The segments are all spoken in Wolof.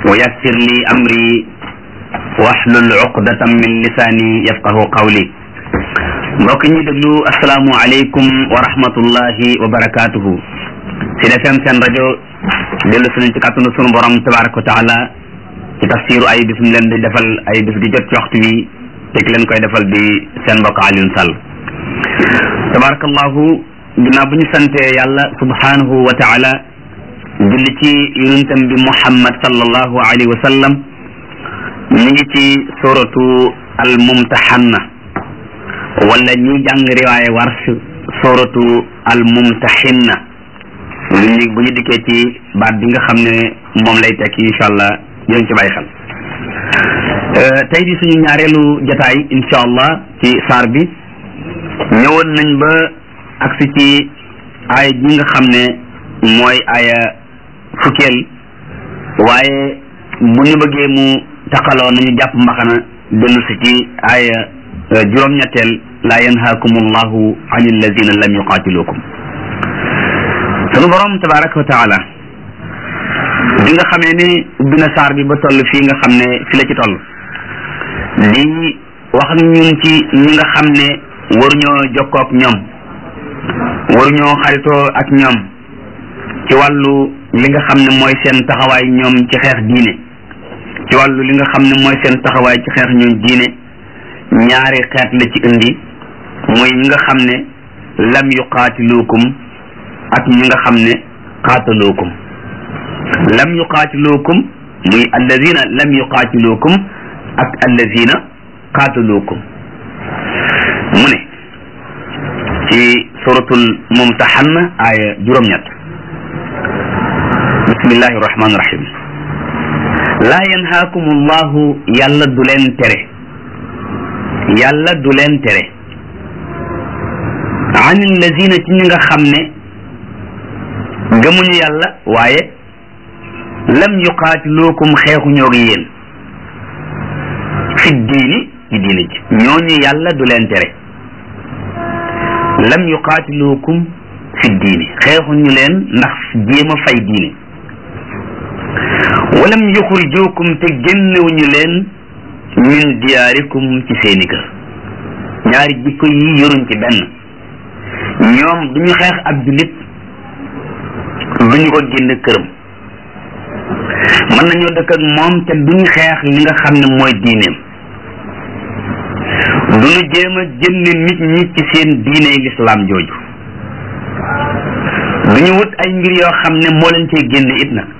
wa yassir li amri wahlul uqdatan min lisaani yafqahu qawli mbokk ñi déglu asalaamu aleykum wa rahmatullahi wa barakatuhu Sud FM seen rajo dellu suñu ci kàttanu sunu borom tabaraka wa taala ci tafsiru ay bis mu leen di defal ay bis di jot ci waxtu wi te ki leen koy defal di seen mbokk Alioune Sall tabarakallahu ginnaaw bu ñu sante yàlla subhanahu wa taala julli ci yonentam bi muhammad sallallahu alayhi wa sallam ñu ngi ci suratu al mumtahanna wala ñi jàng riwaaye warsh suratu al mumtahinna ñu bu ñu dikkee ci baat bi nga xam ne moom lay tekki incha allah yéen ci bàyyi xel tey di suñu ñaareelu jataay incha allah ci saar bi ñëwoon nañ ba agsi ci aaya ji nga xam ne mooy aaya fukkeel waaye bu ñu bëggee mu taqaloo nañu jàpp mbaxana dellu si ci aaya juróom-ñetteel laa yanhaakum allahu an alladina lam yuqaatilukum sunu borom tabaraka wa taala bi nga xamee ne ubbi na saar bi ba toll fii nga xam ne fi la ci toll di wax ak ñun ci ñi nga xam ne waruñoo jokkoo ak ñoom waruñoo xaritoo ak ñoom ci wàllu li nga xam ne mooy seen taxawaay ñoom ci xeex diine ci wàllu li nga xam ne mooy seen taxawaay ci xeex ñoom diine ñaari xeet la ci indi mooy ñi nga xam ne lam yuqaatiluukum ak ñi nga xam ne qaataluukum lam yuqaatiluukum muy alladina lam yuqaatiluukum ak alladina qaataluukum mu ne ci suratul mumtahanna aaya juróom-ñett bismillahi rahmaani rahim laa yanhaakum allahu yàlla du leen tere yàlla du leen tere an alladina ci ñi nga xam ne gëmuñu yàlla waaye lam yuqaatiluukum xeexuñoo ak yéen fi diini ci diini ji ñooñu yàlla du leen tere lam yuqaatiluukum fi diini xeexuñu leen ndax jéem a fay diine walam yuxrijuukum te génnewuñu leen min diyaarikum ci seeni kër ñaari jikko yi yoruñ ci benn ñoom duñu xeex ab jullit duñu ko génn këram mën nañoo dëkk ak moom te duñu xeex li nga xam ne mooy diineem duñu jéem a génne nit ñi ci seen diine lislaam jooju duñu wut ay mbir yoo xam ne moo leen cee génne it nag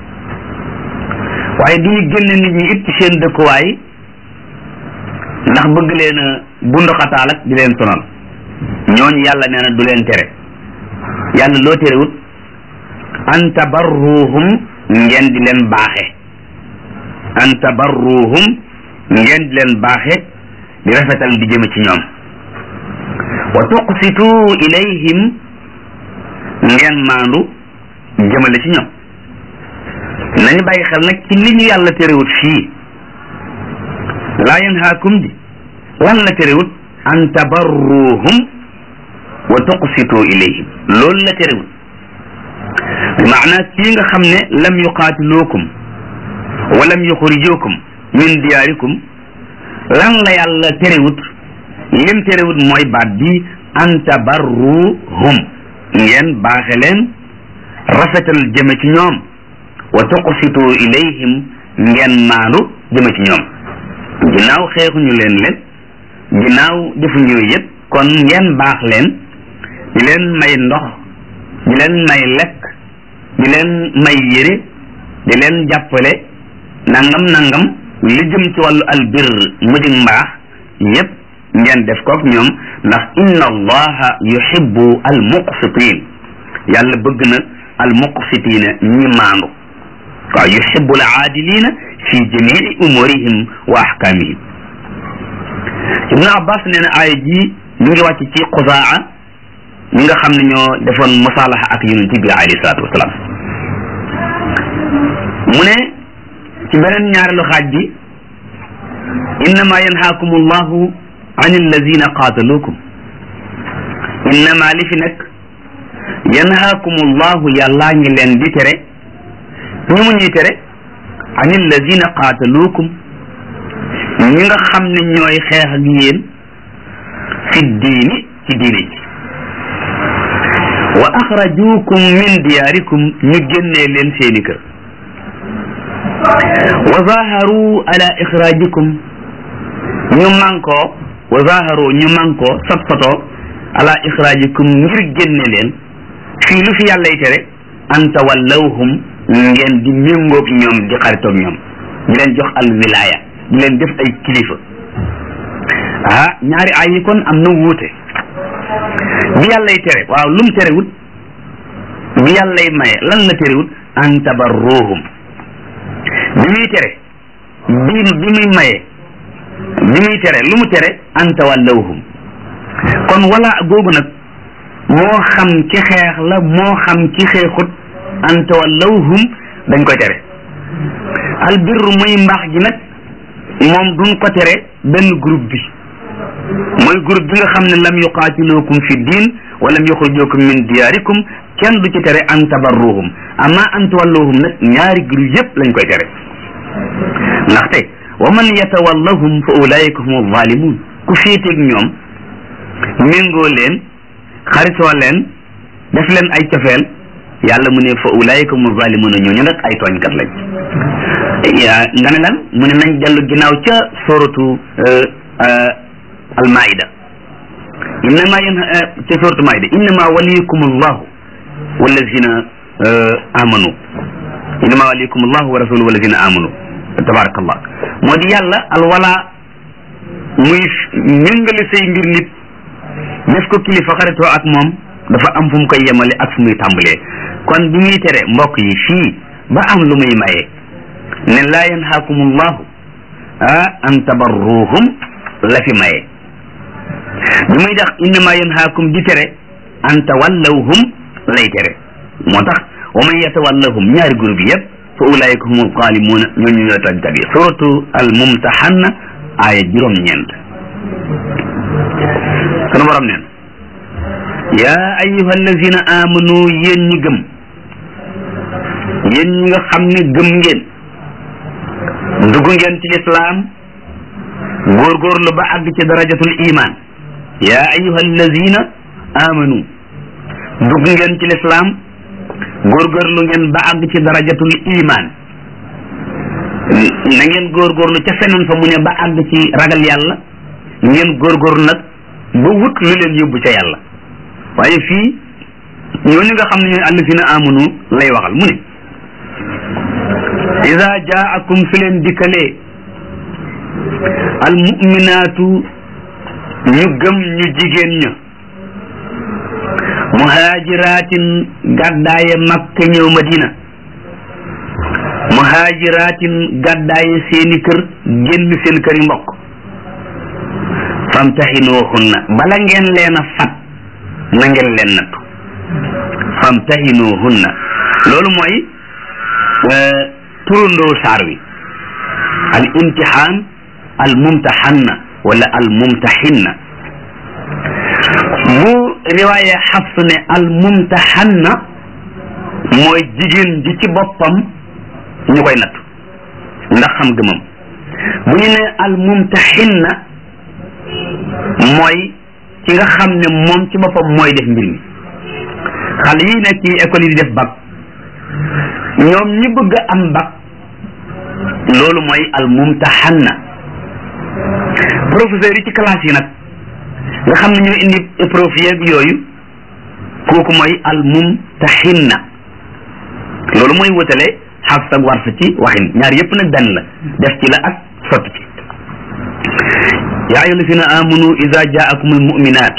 waaye duñu génne nit ñi it ci seen dëkkuwaay ndax bëgg leen a bunduxataal ak di leen sonal ñooñu yàlla nee na du leen tere yàlla loo terewut an tabarruhum ngeen di leen baaxe an tabarruhum ngeen di leen baaxe di rafetal di jëme ci ñoom wa tuqsitu ilayhim ngeen maandu jëmale ci ñoom nañu bàyyi xel nag ci li ñu yàlla terewut fii laa yanhaakum di lan la terewut an tabarruhum wa tuqsitu ilayhim loolu la terewut bi maana kii nga xam ne lam yuqaatiluukum wa lam yuxrijuukum min diyaarikum lan la yàlla terewut lim terewut mooy baat bi an tabarruhum ngeen baaxe leen rafetal jëme ci ñoom wa tuqsitu ilayhim ngeen maandu jëme ci ñoom ginnaaw xeexuñu leen leen ginnaaw defuñu yëpp kon ngeen baax leen di leen may ndox di leen may lekk di leen may yére di leen jàppale nangam nangam li jëm ci wàllu albir mu di mbaax yépp ngeen def kook ñoom ndax inna allaha yuhibbu al muqsitin yàlla bëgg na al muqsitina ñi maandu waaw yuhibbu al aadilina fi jamii umurihim wa ahkamihim ibnu abbas nee na aaya ji mi ngi wàcc ci xusaa ñi nga xam ne ñoo defoon musaalaha ak yonent bi alayhi salaatu wasalaam mu ne ci beneen ñaareelu xaaj bi innama yanhaakum allahu an alladina qaataluukum innama li fi nekk yanhaakum allahu yàllaa ngi leen di tere ñu mu ñuy tere an alladina qaataluukum ñi nga xam ne ñooy xeex ak yéen fi diini ci diine ji wa axrajuukum min diyaarikum ñu génnee leen seeni kër wa zaharu ala ixraajikum ñu mankoo wa zaharu ñu mankoo sot sotoo ala ixraajikum ngir génne leen fii lu fi yàllay tere an tawallawhum ngeen di méngoog ñoom di xaritoog ñoom di leen jox al wilaya di leen def ay kilifa ah ñaari ay yi kon am na wuute bi yàllay tere waaw lum terewut bi yàllay maye lan la terewut an tabarruhum bi muy tere bi bi muy maye bi muy tere lu mu tere an tawallawhum kon wala googu nag moo xam ci xeex la moo xam ci xeexut an tawallawhum dañ koy tere albirru muy mbaax gi nag moom duñ ko tere benn groupe bi mooy groupe bi nga xam ne lam yuqaatilukum fi diin wa lam yuxrijukum min diyaarikum kenn du ci tere an tabarruhum amma an tawallawhum nag ñaari groupe yépp lañ koy tere ndaxte wa man yatawallahum fa ulaika hum zalimun ku féeteeg ñoom méngoo leen xaritoo leen def leen ay cofeel yàlla mu ne fa ulaika hum zalimuna ñooñu nag ay tooñkat lañ nga ne lan mu ne nañ dellu ginnaaw ca suratu almaida innama yen ca suratu maida innama waliyukum allahu wallazina amanu innama waliyukum allahu wa rasuluhu wallazina amanu tabarakallah moo di yàlla alwala muy méngale say mbir nit def ko kilifa xaritoo ak moom dafa am fu mu koy yemale ak fu muy tàmbalee kon bi muy tere mbokk yi fii ba am lu muy maye ne laa yanhaakum allahu ah an tabarruhum la fi maye bi muy tax innama yanhaakum di tere an tawallawhum lay tere moo tax wa man yatawallahum ñaari groupe yëpp fa ulaika humul zalimuuna ñooñu ñooy tooñkat yi suratu al mumtahanna aaya juróom-ñeent sunu borom neen yaa ayuha allazina amanu yéen ñi gëm yéen ñi nga xam ne gëm ngeen dugg ngeen ci lislaam góorgóorlu ba àgg ci darajatul iman yaa ayuha allazina amanu dugg ngeen ci lislaam góorgóorlu ngeen ba àgg ci darajatul iman na ngeen góorgóorlu ca feneen fa mu ne ba àgg ci ragal yàlla ngeen góorgóorlu nag ba wut lu leen yóbbu ca yàlla waaye fii ñooñu nga xam ne ñooy allazina amanu lay waxal mu ne ida jaakum su leen dikkalee almuminaatu ñu gëm ñu jigéen ña muhaajiraatin gàddaaye makka ñëw madina muhaajiraatin gàddaaye seeni kër génn seen kër yi mbokk famtahinuhunna bala ngeen leen a fat na ngeen leen nattu famtahinuhunna loolu mooy turandoo saar wi al imtihaan al mumtahanna wala al mumtahinna bu riwaaye xafs ne al mumtahanna mooy jigéen ji ci boppam ñu koy natt ndax xam gëmam bu ñu ne al mumtahinna mooy ki nga xam ne moom ci boppam mooy def mbir mi xale yi nekk ci école yi di def bac ñoom ñi bëgg a am bac loolu mooy al mumtahanna professeur yi ci classe yi nag nga xam ne ñooy indi épreuve yeeg yooyu kooku mooy al mumtahinna loolu mooy wutale xafs ak warsa ci waxin ñaar yépp nag benn la def ci la ak sotti ci yaa ayyuha allazina amanu ida jaakum al muminat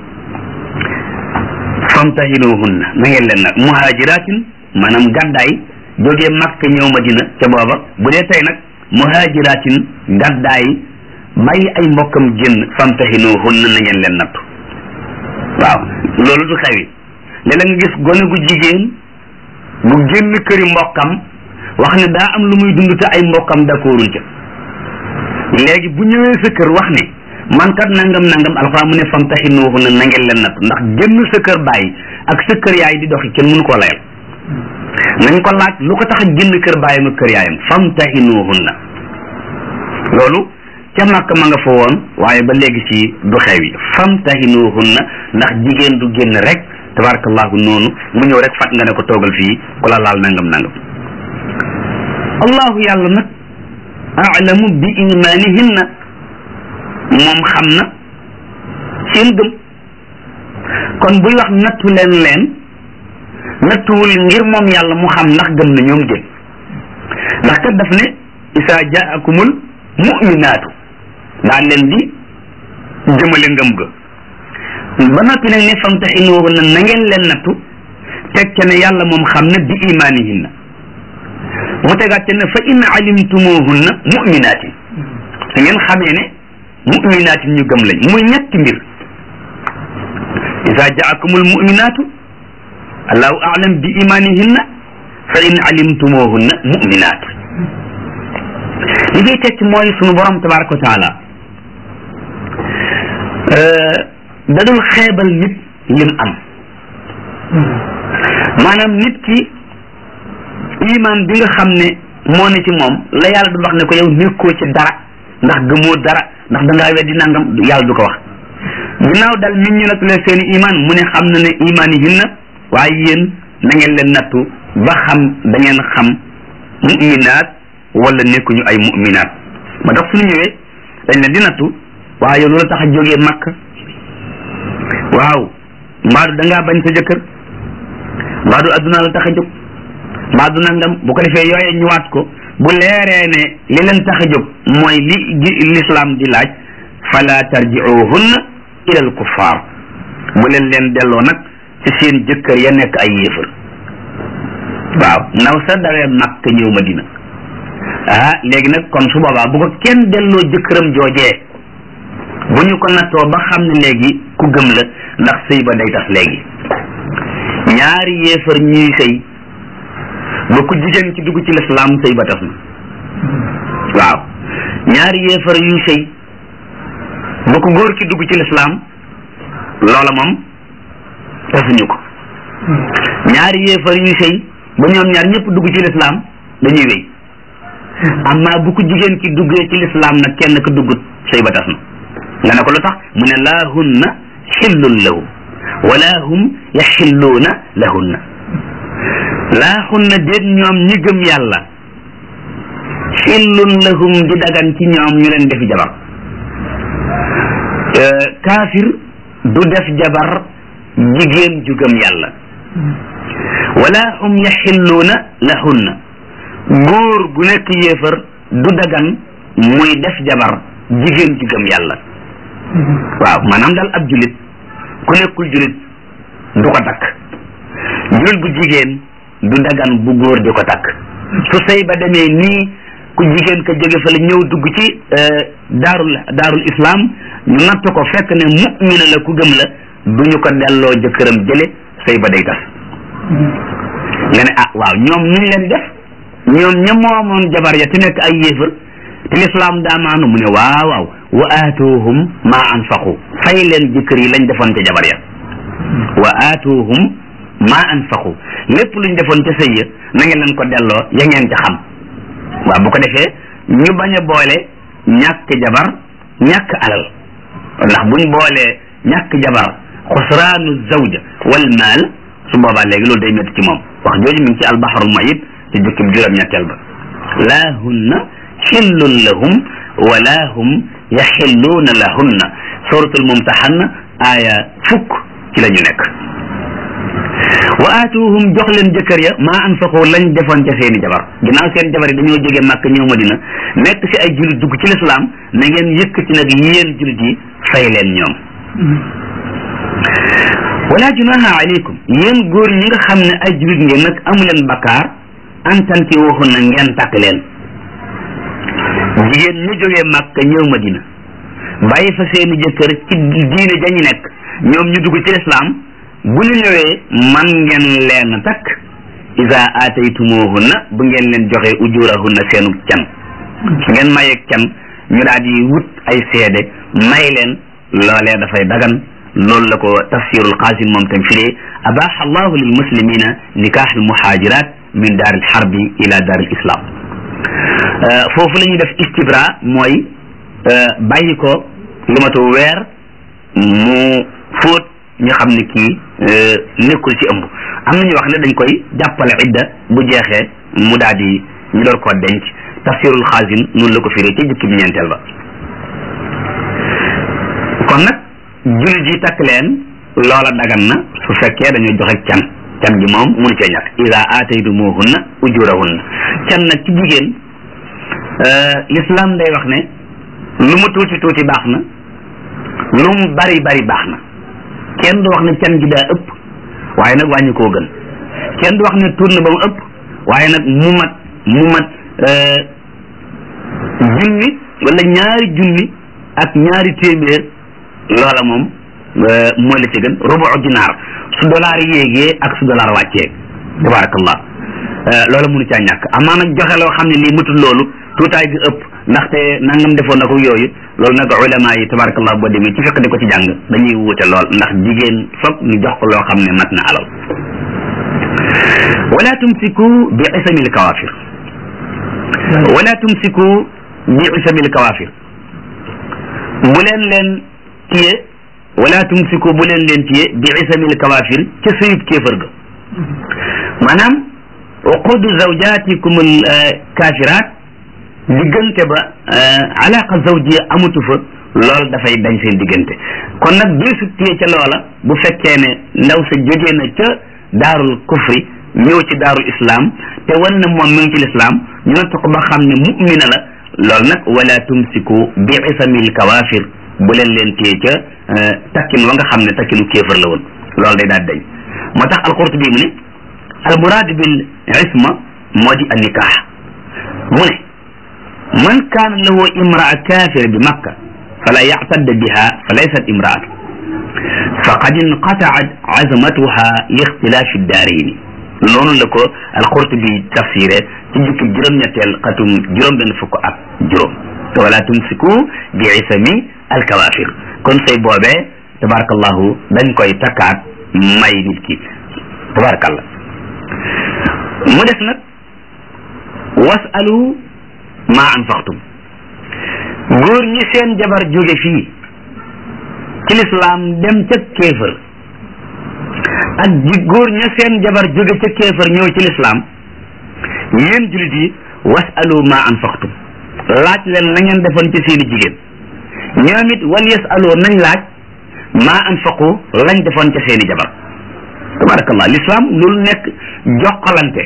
famtahinuhunna na ngeen leen nag muhajiratin maanaam gàddaay jógee makka ñëw madina ca booba bu dee tey nag muhajiratin gàddaay bàyyi ay mbokkam génn famtahinuhunna na ngeen leen nattu waaw loolu du xewi léeg-léeg nga gis gone gu jigéen bu génn këri mbokkam wax ne daa am lu muy dund te ay mbokkam d'accorduñ ca léegi bu ñëwee sa kër wax ne man kat nangam nangam alxuraan mu ne famtahinuhunna na ngeen leen nattu ndax génn sa kër bàyyi ak sa kër yaay di doxi kenn mënu koo layal nañ ko laaj lu ko tax a génn kër baayam ak kër yaayam famtahinuhunna loolu ca màkk ma nga fa woon waaye ba léegi ci du xew yi famtahinuhunna ndax jigéen du génn rek tabarakallahu noonu mu ñëw rek fat nga ne ko toogal fii ku la laal nangam nangam allahu yàlla nag aalamu bi imanihinna moom xam na seen gëm kon buy wax nattu leen leen nattuwul ngir moom yàlla mu xam ndax gëm na ñoom gën ndax kat daf ne isa jaakumul muminaatu daan leen di jëmale ngëm ga ba noppi nag ne famtaxinuhunna na ngeen leen nattu teg ca ne yàlla moom xam na bi imaanihinna mu tegaat ca ne fa in alimtumuhunna muminaatin su ngeen xamee ne muminaatin ñu gëm lañ muy ñetti mbir isa jaakumul muminaatu allahu aalam bi imanihinna fa in alimtumuhunna muminaat li koy tekki mooy sunu borom tabaraka wa taala dadul xeebal nit lim am maanaam nit ki iman bi nga xam ne moo ne ci moom la yàlla du wax ne ko yow nekkoo ci dara ndax gëmoo dara ndax dangaa weddi nangam yàlla du ko wax ginnaaw dal nit ñi nag leen seeni iman mu ne xam na ne iman yi hinna waaye yéen na ngeen leen nattu ba xam da ngeen xam muminaat wala nekkuñu ay muminaat ma tax suñu ñëwee dañ leen di nattu waaye yow loola tax a jógee makk waaw mbaadu da ngaa bañ sa jëkkër mbaadu adduna la tax a jóg mbaadu nangam bu ko defee yooye ñëwaat ko bu leeree ne li leen tax a jóg mooy li l'islam di laaj fala tarjiuhunna ila al kuffar bu leen leen delloo nag ci seen jëkkër ya nekk ay yéefar waaw ndaw sa dawee makk ñëw madina ah léegi nag kon su boobaa bu ko kenn delloo jëkkëram joojee bu ñu ko nattoo ba xam ne léegi ku gëm la ndax sëy ba day tas léegi ñaari yéefar ñuy sëy ba ku jigéen ci dugg ci lislaam sëy ba tas na waaw ñaari yéefar yuy sëy ba ku góor ki dugg ci lislaam loola moom tasuñu ko ñaari yéefar yuy sëy ba ñoom ñaar ñëpp dugg ci lislaam dañuy wéy amma bu ko jigéen ki duggee ci lislaam nag kenn ka duggut sëy ba tas na nga ne ko lu tax mu ne laa hunna xillun lahum wala hum yaxilluuna lahunna laa hunna déet ñoom ñi gëm yàlla xillun lahum di dagan ci ñoom ñu leen defi jabar kaafir du def jabar jigéen ju gëm yàlla wala hum yaxilluuna lahunna góor gu nekk yéefar du dagan muy def jabar jigéen ju gëm yàlla waaw maanaam daal ab julit ku nekkul julit du ko takk julit bu jigéen du dagan bu góor di ko takk su sëy ba demee nii ku jigéen ka jóge fa la ñëw dugg ci daarul daarul islam ñu natt ko fekk ne mu'mina la ku gëm la du ñu ko delloo jëkkëram jële sëy ba day tas nga ne ah waaw ñoom nuñ leen def ñoom ña moomoon jabar ya te nekk ay yéefar te lislaam daa maanu mu ne waaw waaw wa aatuhum ma anfaqu fay leen jëkkër yi lañ defoon ca jabar ya wa aatuhum ma anfaqu lépp luñ defoon ca sëy ya na ngeen leen ko delloo ya ngeen ca xam waaw bu ko defee ñu bañ a boole ñàkk jabar ñàkk alal ndax buñ boolee ñàkk jabar xusraanu zawja wal maal su boobaa léegi loolu day métti ci moom wax jooju mi ngi ci albaharul mayit ci jukkib juróom-ñetteel ba laa hunna xillun lahum wala hum yaxilluuna lahunna suratul mumtahanna aaya fukk ci la ñu nekk wa aatuhum jox leen jëkkër ya maa anfaqu lañ defoon ca seeni jabar ginnaaw seen jabar yi dañoo jóge màkk ñëw madina nekk ci ay julit dugg ci lislaam na ngeen yëkkati nag yéen julit yi fay leen ñoom wala junaha alaykum yéen góor ñi nga xam ne ay julit ngeen nag amu leen bakkaar antanti waxun na ngeen takk leen jigéen ñu jógee màkk ñëw madina bàyyi fa seeni jëkkër ci diine jañu nekk ñoom ñu dugg ci lislaam bu ñu ñëwee man ngeen leen takk isa aataytumuhunna bu ngeen leen joxe ujurahunna seenu can su ngeen mayeeg can ñu daal di wut ay seede may leen loolee dafay dagan loolu la ko tafsirul qasim moom tam firee abaha allahu lil muslimina nikah al muhajirat min daar al harbi ila daar al islam foofu la ñuy def istibra mooy bàyyi ko lu matu weer mu fóot ñu xam ne kii nekkul ci ëmb am na ñu wax ne dañ koy jàppale idda bu jeexee mu daal di ñu door koo denc tafsirul xaasin noonu la ko firee ca jukki bi ñeenteel ba kon nag jullit yi takk leen loola dagan na su fekkee dañoo joxe can can gi moom munu cee ñàkk ida aataytumuhunna ujurahunna can nag ci jigéen l'islam day wax ne lu mu tuuti tuuti baax na lu mu bari bari baax na kenn du wax ne can gi daa ëpp waaye nag wàññi koo gën kenn du wax ne tuur na ba mu ëpp waaye nag mu mat mu mat junni wala ñaari junni ak ñaari téeméer loola moom mooy la ci gën rubu dinaar su dollar yéegee ak su dollar wàccee tabarakallah loola mënu caa ñàkk amaa nag joxe loo xam ne lii matul loolu tuutaay gi ëpp ndaxte nangam defoon na ko yooyu loolu nag ulama yi tabarakallah boo demee ci fekk di ko ci jàng dañuy wuute lool ndax jigéen foog ñu jox ko loo xam ne mat na alal wala tumsiku bi isamil kawafir wala tumsiku bi isamil kawafir bu leen leen tiye wala tumsiku bu leen leen tiye bi isamil kawafir ca sëyub kéefër ga maanaam uqudu zawjatikum al kafirat diggante ba alaqa zawjiya amatu fa loolu dafay dañ seen diggante kon nag deesu tiye ca loola bu fekkee ne ndaw sa jógee na ca daarul kufri ñëw ci daarul islam te wan na moom mi ngi ci lislaam ñu natt ko ba xam ne mu'mina la loolu nag wala tumsiku bi isamil kawafir bu leen leen téye ca takkin wa nga xam ne takkinu kéefër la woon loolu day daal dañ moo tax alqurtubi mu ne al muraad bil isma moo di an nikaax mu ne man kaana lahu imraa kafira bi makka fala yactadda biha fa laysat imraatu faqad inqataat azmatuha li ixtilaafi daarayni noonu la ko alqurtubi tafsiré ci jukki juróom-ñetteel xatum juróom-benn fukk ak juróom wala tumsiku bi isami alkawafir kon say boobee tabarakallahu dañ koy takkaat may nit ki tabarakallah mu des nag wasalu ma anfaqtum góor ñi seen jabar jóge fii ci lislaam dem ca kéefër ak ji góor ña seen jabar jóge ca kéefër ñëw ci lislaam yéen julit yi wasalu ma anfaqtum laaj leen la ngeen defoon ci seeni jigéen ñoom it wal yasalu nañ laaj ma anfaqu lañ defoon ca seeni jabar tabarakallah lislaam loolu nekk jokkalante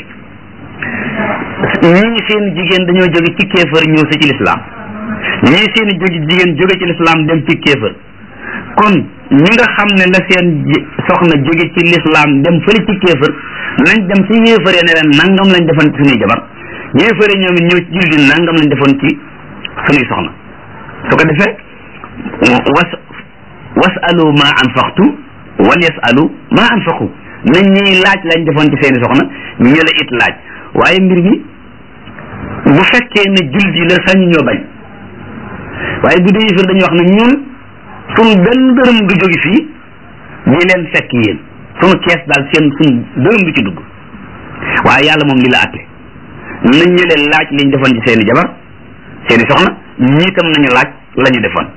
ñii seen jigéen dañoo jóge ci kéefër ñëw si ci lislaam ñii seen jóge jigéen jóge ci lislaam dem ci kéefër kon ñi nga xam ne la seen soxna jóge ci lislaam dem fële ci kéefër nañ dem ci yéefare ne leen nangam lañ defoon ci suñuy jabar yéefare ñoom it ñëw ci jullit nangam lañ defoon ci suñuy soxna su ko defee was wasalu ma anfaqtu wal yasalu ma anfaqu nañ ñuy laaj lañ defoon ci seeni soxna ñu la it laaj waaye mbir mi bu fekkee ne jullit yi la sañu ñoo bañ waaye bu dee yëfër dañuy wax ne ñun suñu benn dërëm du jóge fii ñi leen fekk yéen suñu kees daal seen suñu dërëm du ci dugg waaye yàlla moom li la àtte nañ ñu leen laaj liñ defoon ci seeni jabar seeni soxna ñii tam nañu laaj la ñu defoon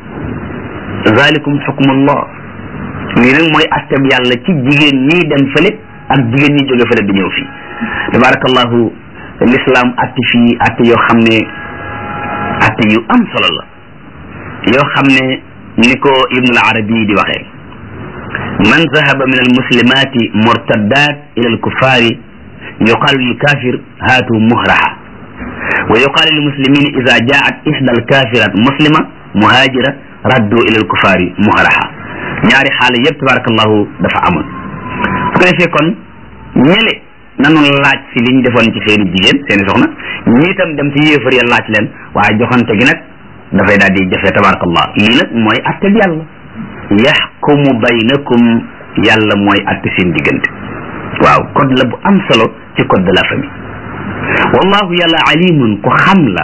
zalikum xukmullah lii nag mooy atteb yàlla ci jigéen ñii dem fële ak jigéen ñi jóge fële di ñëw fii tabarakallahu l'islam atti fii atti yoo xam ne atti yu am solo la yoo xam ne ni ko ibnu al arabi di waxee man zahaba min al muslimati murtaddat ila al kuffari yuqalu lil kafir haatu muhraha wa yuqalu lil muslimin ida jaat ihda al kafirat muslima muhajira raddu ila al kuffari muhraha ñaari xaala yëpp tabarakallahu dafa amoon su ko defee kon ñële nanu laaj si li ñu defoon ci seeni jigéen seeni soxna ñii tam dem ci yéefar ya laaj leen waaye joxante gi nag dafay daal di jafe tabarakallah lii nag mooy atte bi yàlla yaxkumu baynakum yàlla mooy atte seen diggante waaw code la bu am solo ci code de la famille wallahu yàlla alimun ku xam la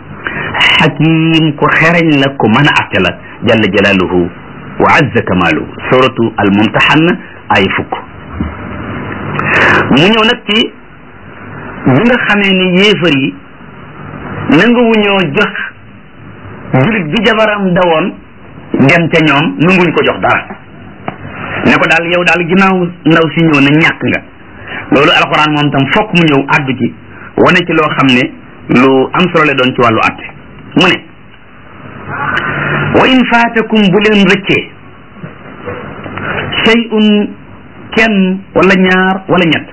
xakim ku xereñ la ku mën a atte la jalla jalaaluhu wa azza kamaaluhu suratu al mumtahan ay fukk mu ñëw nag ci bi nga xamee ni yéefar yi nanguwuñoo jox julit bi jabaram dawoon dem ca ñoom nanguñ ko jox dara ne ko daal yow daal ginnaaw ndaw si ñëw na ñàkk nga loolu alxuraan moom tam fokk mu ñëw àddu ci wane ci loo xam ne lu am solo la doon ci wàllu àtte mu ne wa in faatakum bu leen rëccee shay'un kenn wala ñaar wala ñett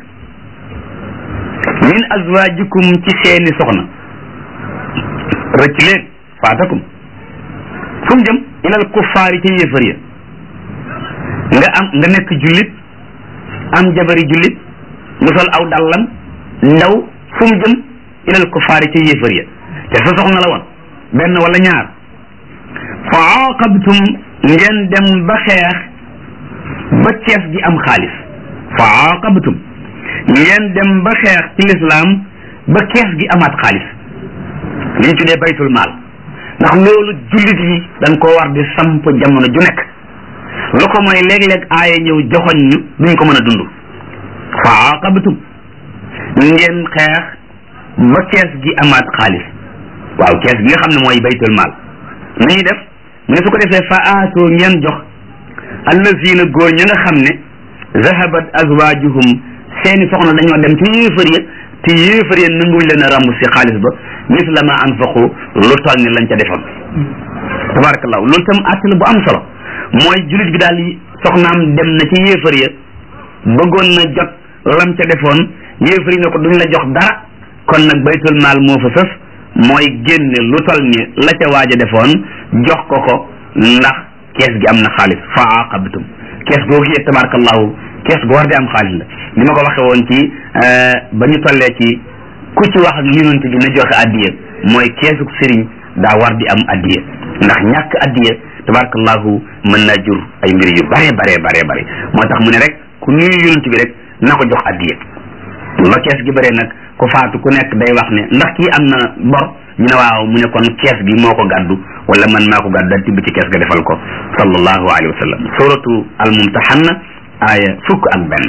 min azwajikum ci seeni soxna rëcc leen faatakum fu mu jëm ilal kuffaari ca yéefar ya nga am nga nekk jullit am jabari jullit mu sol aw dallam ndaw fu mu jëm ilal kuffaari ca yéefar ya te sa soxna la woon benn wala ñaar fa aqabtum ngeen dem ba xeex ba kees gi am xaalis fa aqabtum ngeen dem ba xeex ci lislaam ba kees gi amaat xaalis li ñu tuddee baytul maal ndax loolu jullit yi dañ koo war di samp jamono ju nekk lu ko mooy léeg-léeg aaya ñëw joxoñ ñu duñ ko mën a dund fa aqabtum ngeen xeex ba kees gi amaat xaalis waaw kees gi nga xam ne mooy baytul maal nañuy def mu ne su ko defee fa aatoo ngeen jox allazina góor ñi nga xam ne zahabat azwajuhum seeni soxna dañoo dem ci yéefar ya te yéefar ya nanguñ leen a ràmb si xaalis ba misla ma anfaqu lu toll ni lañ ca defoon tabarakallahu loolu tam àtt la bu am solo mooy julit bi daal soxnaam dem na ci yéefar ya bëggoon na jot lam ca defoon yéefar yi ne ko duñ la jox dara kon nag baytul maal moo fa sëf mooy génne lu toll ni la ca waaj a defoon jox ko ko ndax kees gi am na xaalis fa aqabtum kees googu yee tabarakallahu kees gu war di am xaalis la li ma ko waxee woon ci ba ñu tollee ci ku ci wax ak yonent bi na joxe addiya mooy keesu sëriñ daa war di am addiya ndax ñàkk addiya tabarakallahu mën naa jur ay mbir yu bare bare bare bare moo tax mu ne rek ku nuyu yonent bi rek na ko jox addiya ba kees gi bare nag ku faatu ku nekk day wax ne ndax kii am na bor ñu ne waaw mu ne kon kees gi moo ko gàddu wala man maa ko gàddu daal tibb ci kees ga defal ko sallallahu alayhi wa sallam suratu al mumtahanna aaya fukk ak benn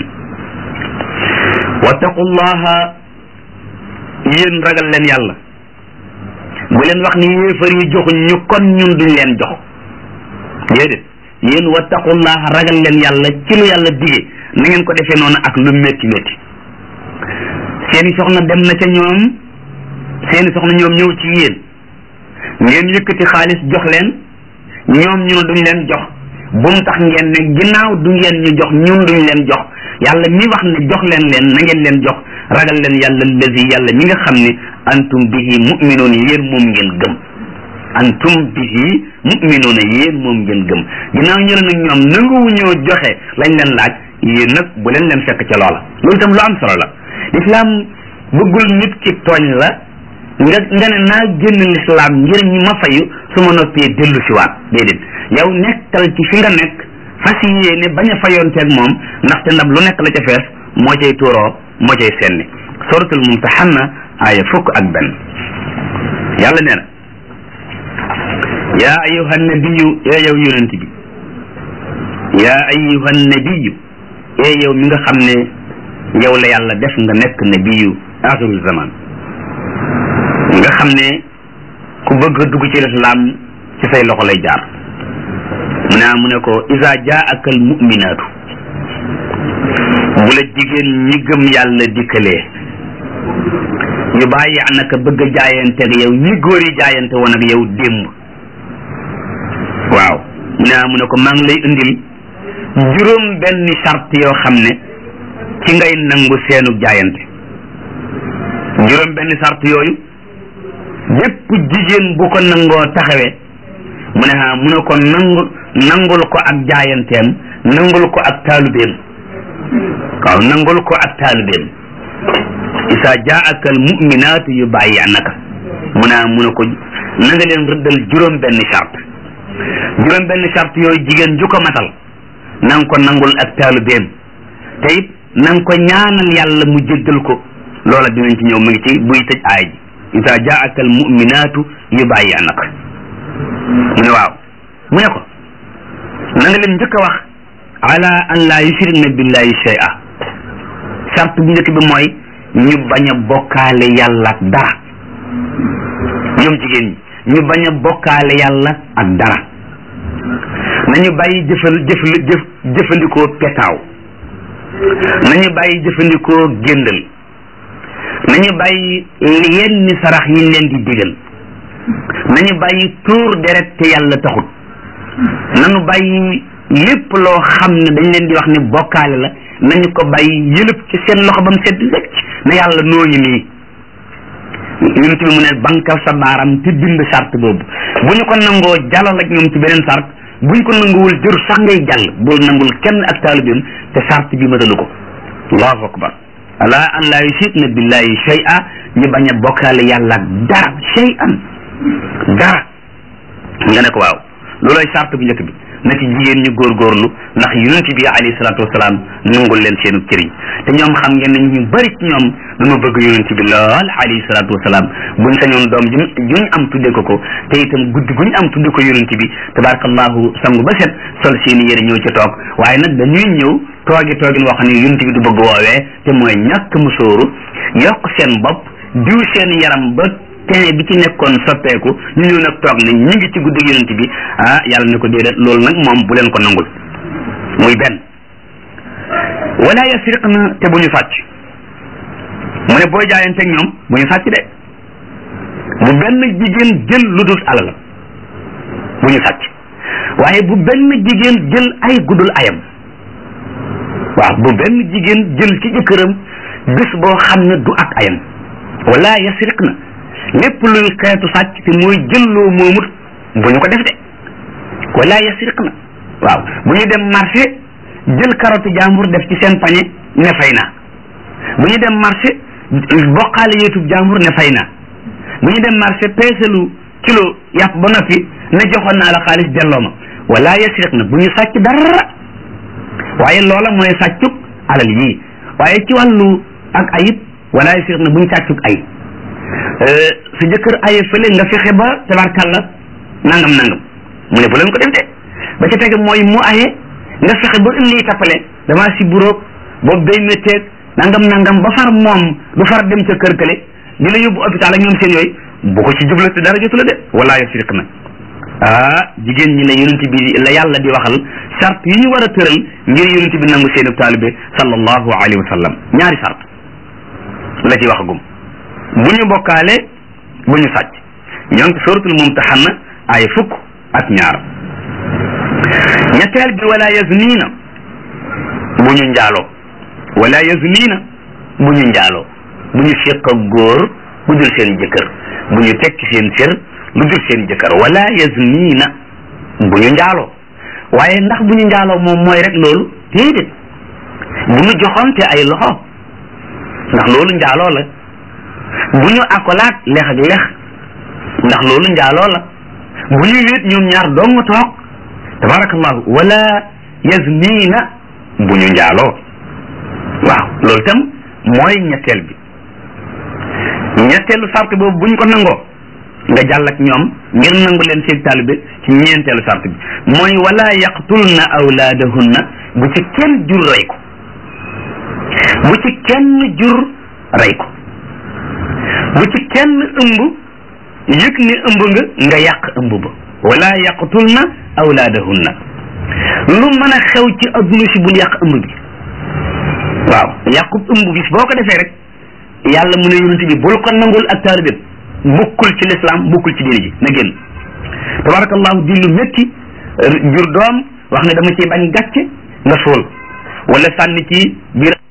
wattaqullaha yéen ragal leen yàlla bu leen wax ni yéefar yi joxuñ ñu kon ñun duñ leen jox déedéet yéen wattaqullaha ragal leen yàlla ci lu yàlla dige na ngeen ko defee noonu ak lu métti métti seeni soxna dem na ca ñoom seeni soxna ñoom ñëw ci yéen ngeen yëkkati xaalis jox leen ñoom ñu ne duñ leen jox bu mu tax ngeen ne ginnaaw du ngeen ñu jox ñun duñ leen jox yàlla mi wax ne jox leen leen na ngeen leen jox ragal leen yàlla lazi yàlla mi nga xam ne antum bihi mu'minuun yéen moom ngeen gëm antum bihi mu'minuun yéen moom ngeen gëm ginnaaw ñu ne nag ñoom nanguwuñoo joxe lañ leen laaj yéen nag bu leen leen fekk ca loola loolu itam lu am solo la lislaam bëggul nit ki tooñ la nga nga ne naa génn lislaam ngir ñi ma fayu su ma noppee dellu si waat déedéet yow nekkal ci fi nga nekk fas yéene bañ a fayoonteeg moom ndaxte ndab lu nekk la ca fees moo cay tuuroo moo cay senni suratul mumtahanna aaya fukk ak benn yàlla nee na yaa ayuha nabiyu ee yow yonent bi yaa ayuha nabiyu ee yow mi nga xam ne yow la yàlla def nga nekk nabiyu axirul zaman nga xam ne ku bëgg a dugg ci lislaam ci say loxo lay jaar mu ne mu ne ko isa jaaka al muminaatu bu la jigéen ñi gëm yàlla dikkalee yu bàyyi anaka bëgg a jaayante ak yow ñi góor yi jaayante woon ak yow démb waaw mu ne mu ne ko maa ngi lay indil juróom benn charte yoo xam ne ci ngay nangu seenu jaayante juróom benn charte yooyu bépp jigéen bu ko nangoo taxawee mu ne ah mu ne ko nangu nangul ko ak jaayanteem nangul ko ak taalubeem waaw nangul ko ak taalubeem isa jaaka al muminaatu yu bàyyi anaka mu ne mu ne ko na nga leen rëddal juróom benn charte juróom benn charte yooyu jigéen ju ko matal na nga ko nangul ak taalubeem te it na nga ko ñaanal yàlla mu jéggal ko loola dinañ ci ñëw mu ngi ci buy tëj aay ji isa jaaka al muminaatu yu bàyyi anaka mu ne waaw mu ne ko na nga leen njëkk a wax ala an laa yushrikna billahi shay'a charte bu njëkk bi mooy ñu bañ a bokkaale yàlla ak dara ñoom jigéen ñi ñu bañ a bokkaale yàlla ak dara nañu bàyyi jëfal jëfal jëf jëfandikoo petaaw nañu bàyyi jëfandikoo géndal nañu bàyyi yenn sarax yi leen di digal nañu bàyyi tuur deret te yàlla taxut nañu bàyyi lépp loo xam ne dañ leen di wax ne bokkaale la nañu ko bàyyi yëlëb ci seen loxo ba mu sedd wecc na yàlla noo ngi nii yonent bi mu ne bankal sa baaram te bind sart boobu bu ñu ko nangoo jàllal ak ñoom ci beneen sart bu ñu ko nanguwul jër sax ngay jàll bul nangul kenn ak taalibeem te sart bi matalu ko allahu akbar ala an laa yushirkna billahi shay'a ñu bañ a bokkaale yàlla ak dara shay'an dara nga ne ko waaw looloy sart bu njëkk bi na ci jigéen ñu góorgóorlu ndax yonent bi alayhi salaatu wasalaam nangul leen seenu cëriñ te ñoom xam ngeen ne ñu bari ci ñoom dañoo bëgg yonent bi lool alayhi salaatu wasalaam buñ sañoon doom ju juñ am tudde ko ko te itam guddi guñ am tudde ko yonent bi tabarakallahu sangu ba set sol seeni yére ñëw ci toog waaye nag dañuy ñëw toogi toogin wax ne yonent bi du bëgg woowee te mooy ñàkk musóoru yokk seen bopp diw seen yaram ba tene bi ci nekkoon soppeeku ñu ñëw nag toog ne ñu ngi ci guddi yonent bi ah yàlla ne ko déedéet loolu nag moom bu leen ko nangul muy benn wala yasriq na te bu ñu sàcc mu ne booy jaayanteeg ñoom bu ñu sàcc de bu benn jigéen jël lu dul alal bu ñu sàcc waaye bu benn jigéen jël ay guddul ayam waaw bu benn jigéen jël ci jëkkëram bés boo xam ne du ak ayam wala yasriq na lépp luy xeetu sàcc te mooy jëlloo moomut bu ñu ko def de wala yasriq na waaw bu ñu dem marché jël karotu jàmbur def ci seen pañe ne fay naa bu ñu dem marché bokkaale yeetub jàmbur ne fay naa bu ñu dem marché peeselu kilo yàpp ba noppi ne joxoon naa la xaalis delloo ma wala yasriq na bu ñu sàcc dara waaye loola mooy sàccuk alal yii waaye ci wàllu ak ayib wala yasriq na bu ñu sàccuk ay su jëkkër aye fële nga fexe ba tabarkalla nangam nangam mu ne bu leen ko def de ba ca tege mooy mu aye nga fexe ba indi tappale damaa si buroog boobu day métteeg nangam nangam ba far moom du far dem ca kër kële di la yóbbu hôpital ak ñoom seen yooyu bu ko ci jublu te dara jotu la de wala yasriq na ah jigéen ñi la yonent bi la yàlla di waxal sart yi ñu war a tëral ngir yonent bi nangu seenu taalibe sallallahu alayhi wa sallam ñaari sart la ci waxagum bu ñu bokkaale bu ñu sàcc ñoo ngi suratul mumtahanna ay fukk ak ñaar ñetteel bi wala yaznina bu ñu njaaloo wala yaznina bu ñu njaaloo bu ñu fiq ak góor bu dul seen jëkkër bu ñu tekki seen sër lu dul seen jëkkër wala yaznina bu ñu njaaloo waaye ndax bu ñu njaaloo moom mooy rek loolu déedéet bu ñu joxonte ay loxo ndax loolu njaaloo la bu ñu akolaat lex ak lex ndax loolu njaaloo la bu ñu wéet ñoom ñaar dong toog tabarakallahu wala yaznina bu ñu njaaloo waaw loolu tam mooy ñetteel bi ñetteelu sart boobu bu ñu ko nangoo nga jàll ak ñoom ngir nangu leen seen taalibe ci ñeenteelu sart bi mooy wala yaqtulna awlaadahunna bu ci kenn jur rey ko bu ci kenn jur rey ko bu ci kenn ëmb yëg ne ëmb nga nga yàq ëmb ba wala yaqtulna awlaadahunna lu mën a xew ci adduna si bul yàq ëmb bi waaw yàqub ëmb bis boo ko defee rek yàlla mu ne yonent bi bul ko nangul ak taalibeem bukkul ci lislaam bukkul ci diine ji na génn tabarakallahu di lu métti jur doom wax ne dama ci bañ gàcce nga suul wala sànni ci biir